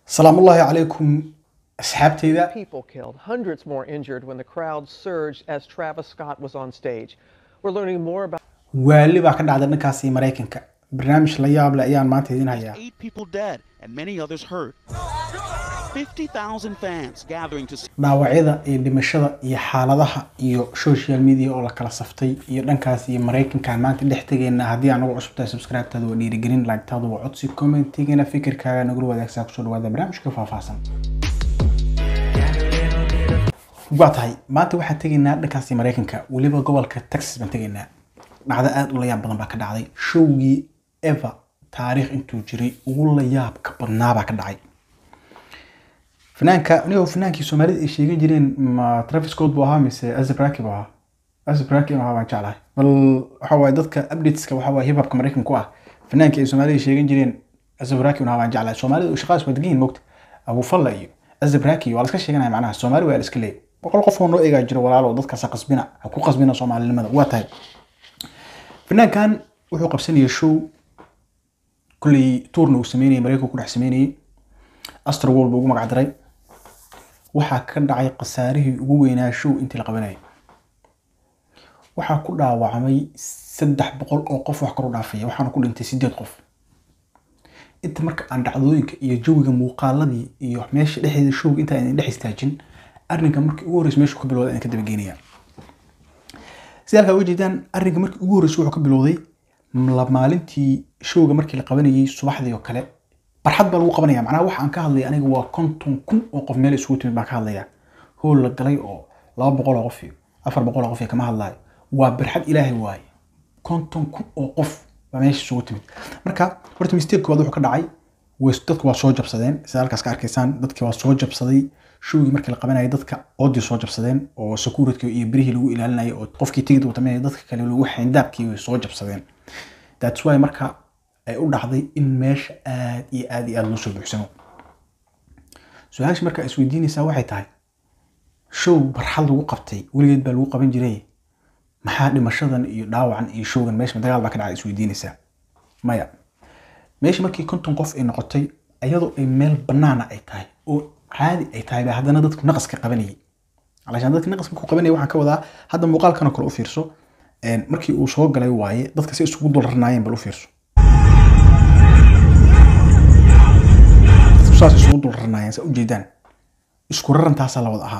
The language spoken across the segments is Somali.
salaamullaahi calaykum asxaabteyda people killed, hundreds more injured when the crowd surged as Travis Scott was on stage. We're learning more about waali baa ka dhacday dhankaasi maraykanka barnaamij la yaab leh ayaan maanta idin hayaa Eight people dead and many others hurt. 50,000 fans gathering to see dhaawacyada iyo dhimashada iyo xaaladaha iyo social media oo la kala saftay iyo dhankaas iyo maraykankaan maanta dhex tegeena haddii aan ugu cusub tahay subscribe-taada waa dhiirigelin like-taada waa codsi commentigana fikirkaaga nagula wadaagsaa kusoo dhawaada barnaamijka faahfaahsan waa tahay maanta waxaan tegaynaa dhankaasi maraykanka weliba gobolka texas baan tegaynaa dhacdo aada u la yaab badan baa ka dhacday showgii eva taariikh intuu jiray ugu la yaabka badnaa baa ka dhacay fanaanka anigoo fanaankii soomaalida ay sheegan jireen ma travis scott buu ahaa mise azabraki buu ahaa azabraki inuu ahaa baan jeclahay bal waxa waaye dadka updateska waxa waaye hip hopka maraykanka ku ah fanaankii ay soomaalida sheegan jireen azabraki inuu ahaa baan jeclahay soomaalida shaqadaas waa degan mogta abufalla iyo azabraki waa la iska sheeganaya macnaha soomaali waa la iska leeyay boqol qof oo noo eegaa jiro walaalo dadkaas ha qasbina ha ku qasbina soomaalinimada waa tahay fanaankan wuxuu qabsanayay show kulley tuurna uu sameynayay maraykanku ku dhex sameynayay astar world buu ugu magac daray waxaa ka dhacay khasaarihii ugu weynaa show intii la qabanayay waxaa ku dhaawacmay saddex boqol oo qof wax kor u dhaafaya waxaana ku dhintay sideed qof inta marka aan dhacdooyinka iyo jawiga muuqaaladii iyo meesha dhexdeeda showga intaan idin dhex istaajin arrinka markii ugu horreysa meeshu ka bilowday aan ka dabageynaya sida halkaa uga jeedaan arrinka markii ugu horreysa wuxuu ka bilowday la maalintii showga markii la qabanayay subaxdii oo kale barxad baa lagu qabanaya macnaha waxa aan ka hadlaya aniga waa konton kun oo qof meel isugu timid baan ka hadlaya hool la galay oo laba boqol oo qof iyo afar boqol oo qof iyo kama hadlayo waa barxad ilaahay waaye konton kun oo qof baa meesha isugu timid marka horta mistake koowaad wuxuu ka dhacay way- dadku waa soo jabsadeen sida halkaas ka arkaysaan dadkii waa soo jabsaday showgii markii la qabanayay dadka oodii soo jabsadeen oo security iyo birihii lagu ilaalinayay oo qofkii tigid watameynaya dadka kale lagu xayndaabkii way soo jabsadeen that's why marka ay u dhacday in meesha aad iyo aad iyo aad loo soo buuxsamo su-aasha marka is weydiinaysaa waxay tahay show barxad lagu qabtay weligeed baa lagu qaban jiray maxaa dhimashadan iyo dhaawacan iyo showgan meesha dagaal baa ka dhacay is weydiinaysaa maya meesha markii konton qof ay noqotay iyadoo ay meel banaana ay tahay oo caadi ay tahay baa haddana dadku naqaska qabanayay alashaan dadka naqaska ku qabanayay waxaan ka wadaa hadda muuqaalkan oo kale u fiirso een, markii uu soo galay waaye dadka si isugu dul rarnaayeen bal u fiirso saas isugu dul rarnaayeen saa ujeedaan isku rarantaasaa la wada ahaa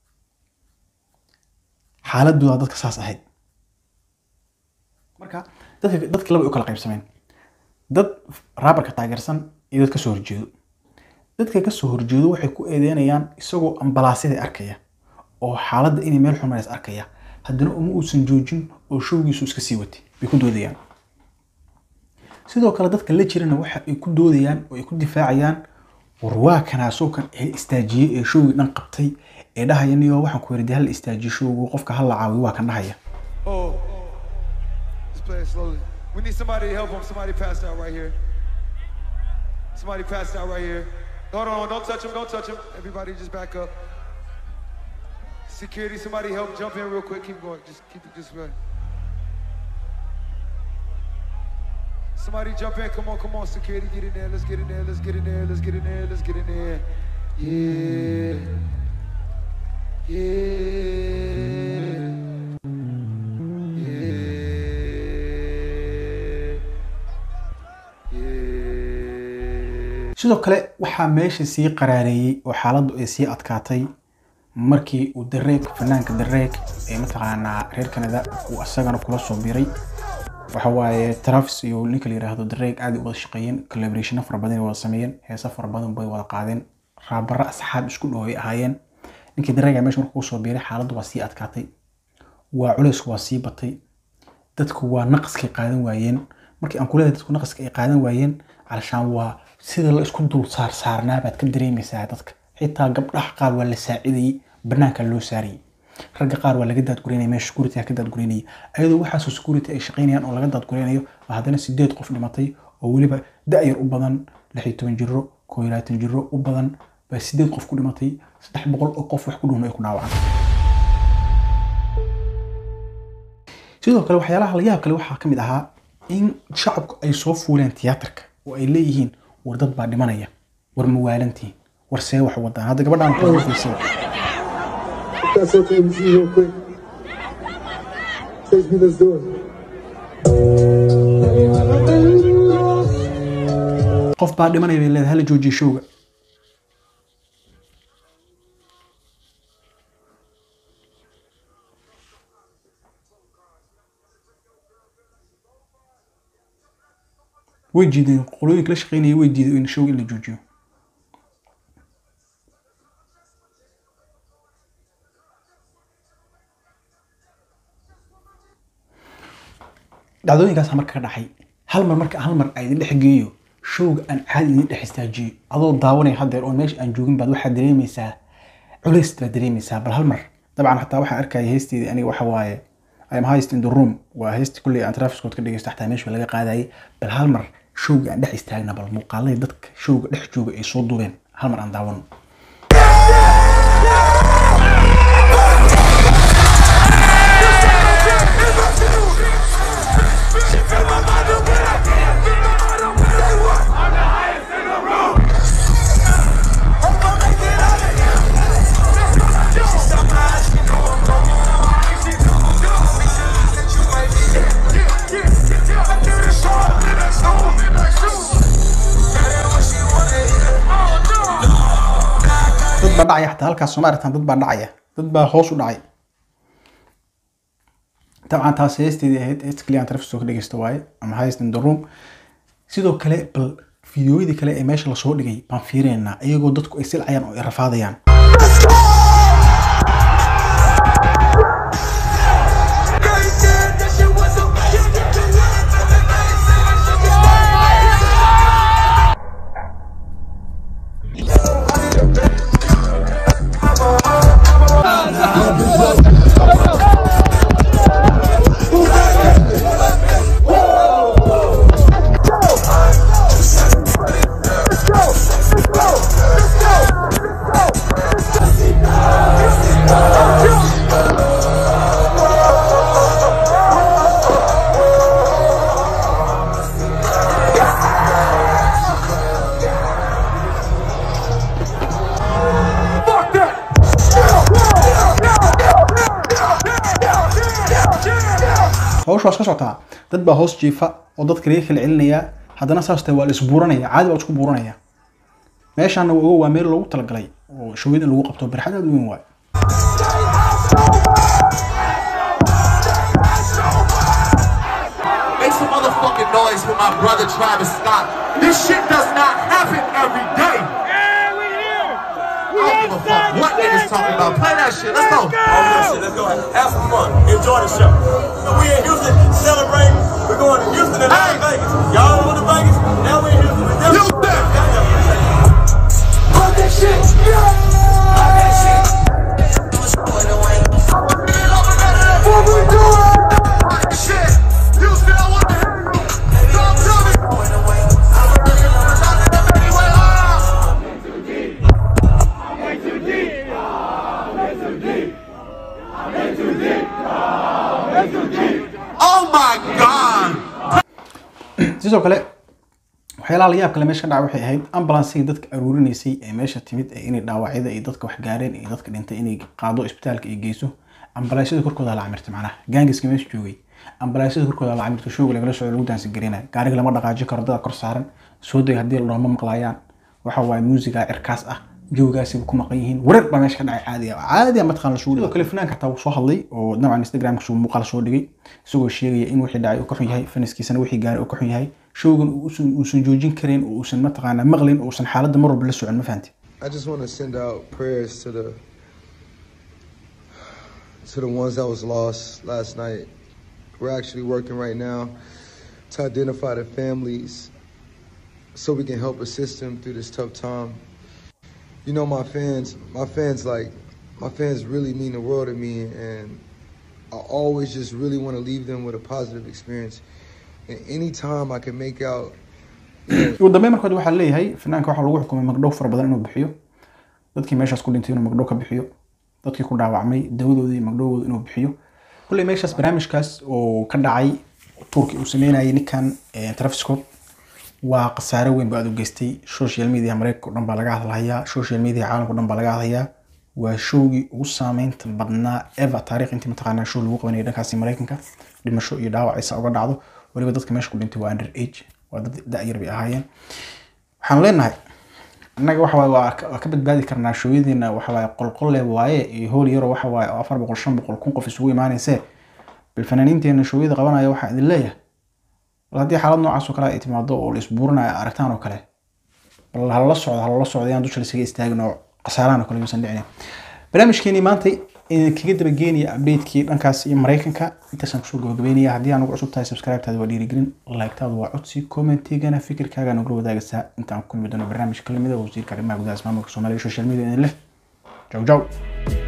xaaladooda dadka saas ahayd marka dadka dadka laba ay u kala qaybsameen dad raabarka taageersan iyo dad kasoo horjeedo dadka kasoo horjeedo waxay ku eedeynayaan isagoo ambalaasyada arkaya oo xaaladda inay meel xun marays arkaya haddana uma uusan joojin oo showgiisu iska sii watay bay ku doodayaan sidoo kale dadka la jirana waxa ay ku doodayaan oo ay ku difaacayaan war waa kanaasoo kan ee istaajiyey ee showgii dhan qabtay ee dhahaya niyo waxaan ku yidhi dee hal istaajiyo showgu qofka hal la caawiyo waa kan dhahaya Oh, let's play it slowly. We need somebody to help him. Somebody passed out right here. Somebody passed out right here. Hold on, don't touch him, don't touch him. Everybody just back up. Security, somebody help jump in real quick. Keep going. Just keep it just right. Somebody jump in. Come on, come on, security, get in there. Let's get in there. Let's get in there. Let's get in there. Let's get in there. Yeah. Yeah. Yeah. Yeah. sidoo kale waxaa meesha sii qaraareeyey oo xaaladdu ay sii adkaatay markii uu dareeg fanaanka dareeg ee mataqaanaa reer canada uu asagana kula soo biray waxa waaye travis iyo ninka la yiraahdo dareeg aad ay u wada shaqeeyeen collaborationa fara badan ay wada sameeyeen heesa fara badan bay wada qaadeen raabara asxaab isku dhow ay ahaayeen ninkii dareega meesha markuu soo biiray xaaladdu waa sii adkaatay waa culaysku waa sii batay dadku waa naqaskay qaadan waayeen markii aan kuleeyahay dadku naqaska ay qaadan waayeen calashaan waa sida la isku dul saar saarnaa baad ka dareemaysaa dadka xitaa gabdhaha qaar waa la saacidayay banaanka loo saarayay ragga qaar waa laga daadgureynaya meesha security ka daadgureynaya ayadoo waxaasoo security ay shaqaynayaan oo laga daadgureynayo waa haddana sideed qof dhimatay oo weliba da-yar u badan lix iyo toban jiro koo iyo labaatan jiro u badan baa sideed qof ku dhimatay saddex boqol oo qof wax ku dhuun ay ku dhaawacaan sidoo kale waxyaalaha la yaab kale waxaa ka mid ahaa in shacabku ay soo fuuleen tiyaatarka oo ay leeyihiin war dad baa dhimanaya war mawaalantiin war see wax wadaan hadda gabadhaan kala fiirsada If that's okay with you, real quick. Stage me, let's do it. qof baa dhimanaya bay leedahay hala joojiyo showga way diideen qolooyinka la shaqeynaya way diiday in showga in la joojiyo dhacdooyinkaas marka ka dhacay hal mar marka hal mar ay idin dhex geeyo showga aan caadi idin dhex istaajiyo adoo daawanaya haddeer oo meesha aan joogin baad waxaad dareemaysaa culays baad dareemaysaa bal hal mar dabcan xataa waxaan arkaya heesteedii aniga waxa waaye I'm highest in the room waa heesti kulley aan trafiskood ka dhegeysto xataa meesha laga qaadayay bal hal mar showga aan dhex istaagna bal muuqaalada dadka showga dhex jooga ay soo duubeen hal mar aan daawano dad baa dhacaya xataa halkaas sooma aragtaan dad baa dhacaya dad baa hoos u dhacay dabcan taas heesteedii ahayd heesta kaliya aan trafiskoo ka dhegeysto waaye ama highest in the room sidoo kale bal fiidiyooyadii kale ee meesha lasoo dhigay baan fiireynaa iyagoo dadku ay silcayaan oo ay rafaadayaan hawsha waa iska socotaa dad baa hoos jiifa oo dadka laga kala celinaya haddana saas tahay waa la isbuuranaya caadi baa la isku buuranaya meeshaana waa waa meel loogu talagalay oo showid in lagu qabto barxad aad u weyn waay Make some motherfucking noise for my brother Travis Scott. This shit does not happen every day. I don't give a fuck what niggas talking about. Play that shit. Let's go. All that shit. Let's go. Have some fun. Enjoy the show. So we in Houston celebrating. We're going to Houston and Las Vegas. Y'all went to Vegas. Now we in Houston. We're Houston. Oh my God. sidoo kale waxyaalaha la yaab kale meesha ka dhaca waxay ahayd ambulansigii dadka aruurinaysay ee meesha timid ee inay dhaawacyada iyo dadka wax gaareen iyo dadka dhintay inay qaado isbitaalka ay geyso ambalaasyada korkooda la camirtay macnaha gaangiska meesha joogay ambalaasyada korkooda la camirtay showga lagala socdo lagu daansi garinayo gaariga lama dhaqaajin karo dada kor saaran soo day haddii la dhaho ma maqlaayaan waxa waaye muusiga cirkaas ah joogaasiba ku maqan yihiin wareer baa meesha ka dhacay caadi ah caadi ah mataqaan la suuli sidoo kale fanaanka xataa wuu soo hadlay oo dabcan instagramka suu muuqaal soo dhigay isagoo sheegaya in wixii dhacay uu ka xun yahay faniskiisana wixii gaaray uu ka xun yahay showgan uusan uusan joojin karin oo uusan mataqaanaa maqlin oo uusan xaaladda mar walba la socon ma fahanti I just want to send out prayers to the to the ones that was lost last night. We're actually working right now to identify the families so we can help assist them through this tough time. You know, my fans, my fans like my fans really mean the world to me, and I always just really want to leave them with a positive experience. And anytime I can make out ugu dambeyn markood waxaa leeyahay fanaanka waxaa lagu xukumay magdhow fara badan inuu bixiyo dadkii meeshaas ku dhintay inuu magdhow ka bixiyo dadkii ku dhaawacmay dawadoodii magdhowgooda inuu bixiyo kulley meeshaas barnaamijkaas oo ka dhacay turki uu sameynayay ninkan travis scott waa khasaare weyn ba aad u geystay social media mareykanka o dhan baa laga hadlahayaa social media caalamka o dhan baa laga hadlayaa waa showgii ugu saameynta badnaa eva taariikh intii mataqaanaa show lagu qabanayay dhankaasi mareykanka dhimasho iyo dhaawac aysa uga dhacdo waliba dadka meesha ku dhintay waa under age waa dad da-yar bay ahaayeen waxaan leenahay annaga waxa waaye waa ka waa ka badbaadi karnaa shooyadiina waxa waaye qolqolle waaye iyo howl yaro waxa waaye oo afar boqol shan boqol kun qof isugu imaanaysee bal fanaaniinteena shooyada qabanaya waxaa idin leeyahay bal haddii xaalad noocaas oo kale ay timaado oo la isbuurinayo aragtaan oo kale bal halala socdo halala socdo yaan dusha lasaga istaagin oo khasaaraan oo kale yuusan dhicin barnaamijkeenii maanta idin kaga dabageenaya updatekii dhankaas iyo mareykanka intaasaan kusoo gabagabeynaya haddii aan ugu cusub tahay subscribe-taada waa dhiirigelin like-taadu waa codsi commentigana fikirkaaga nogula wadaagaysaa intaan ku kulmi doono barnaamij kalimida wasiirka arrimaha gudaha ismaamulka soomaaliya social media idin leh jaw jaw